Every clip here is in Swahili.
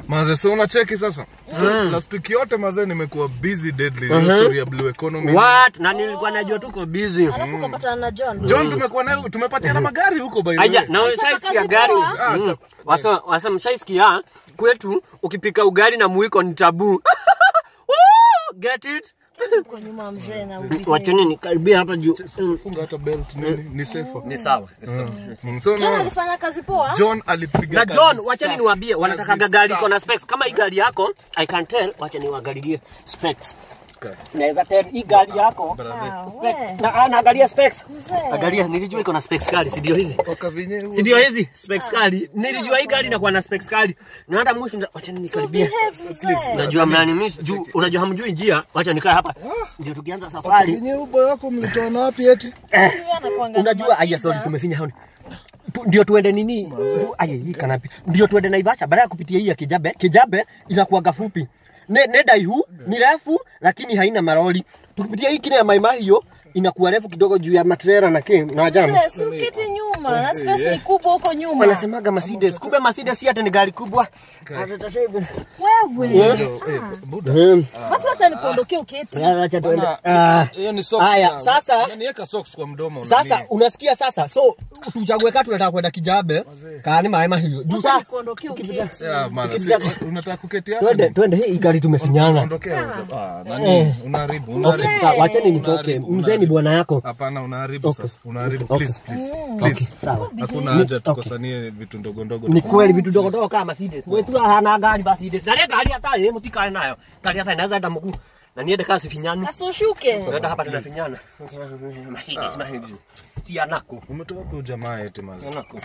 Maze, so unacheki sasa. So, last week yote maze nimekuwa busy deadly. Hiyo story ya blue economy. What? Na nilikuwa najua tuko busy. Alafu ukapatana na John. John tumekuwa naye tumepatiana magari huko by the Aya, way. na ushaisikia kazi gari? poa. Ah, Mm. ta- Wasa wasa mshaisikia kwetu ukipika ugali na muiko ni tabu. Woo! Get it? Uko nyuma mzee na uzi. Wacheni nikaribia hapa juu. Mm. Funga hata belt nini ni safer. Ni sawa. Mm, So John no, alifanya kazi poa. John alipiga Na kazi John, wacheni safi. niwaambie wanatakaga Kazi gari safi. iko na specs. Kama hii gari yako, I can tell, wacha niwaangalilie specs. Okay. Naweza tell hii gari yako. Ah, we. Na anaangalia specs. Mzee. Angalia, nilijua iko na specs kali, si ndio hizi? Wakavinye Si ndio hizi specs kali? Nilijua hii gari inakuwa na specs kali. Na hata mwisho nza- wacha So nikaribia. behave mzee. Unajua mnani miss juu, unajua hamjui njia. Wacha nikae hapa. Ndio tukianza safari. Wakavinye ubo wako mlitoa na wapi eti? Huyu anakuanga na Unajua aya mashida. sorry tumefinya haoni. Tu, ndio tuende nini? Tu- Aya hii kanapi. Ndio tuende Naivasha baada ya kupitia hii ya Kijabe. Kijabe inakuwaga fupi. Ne, ne daihu ni refu lakini haina maroli. Tukipitia hii kile ya Mai Mahiu inakuwa refu kidogo juu ya matrera na king na jamu. Mzee, si uketi nyuma. Na space ni kubwa huko nyuma. Wanasemaga Mercedes. Kumbe Mercedes si hata ni gari kubwa. Wewe. Jo, eh, buda. Hmm. Basi wacha nikuondokee uketi. Acha tuende. Bana, Ah. Hiyo ni socks. Aya, na- sasa- Yaani weka socks kwa mdomo. Sasa nani? unasikia sasa. So tuchague kati tunataka kwenda Kijabe. Kaani Mai Mahiu. Juu Wacha sasa nikuondokee uketi. Yeah, man, si- unataka kuketi hapa? twende twende hii gari tumefinyana. Ondokea. Ah, nani? Unaharibu, Okay, unaharibu. sawa, wacheni nitoke. Unaharibu, Mzee ni unaharibu. bwana yako. Hapana, unaharibu Okay. sasa. Unaharibu. Okay. Please, please. Okay, Please. sawa. Hakuna haja tukosanie vitu ndogo ndogo. Ni kweli vitu dogo dogo kama Mercedes. Mwetu hana gari Mercedes. Na ile gari hata yeye mtikae nayo. Gari hata inaweza enda mkuu. Na niende kasi finyani. Asushuke. Tunaenda hapa tunafinyana. Mercedes, Mercedes. Si anako. Umetoa wapi ujamaa eti mazi? Anako.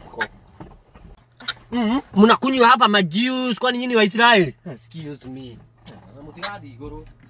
Mhm. Mnakunywa hapa majuice kwani nyinyi Waisraeli? Excuse me. Mtikadi goro.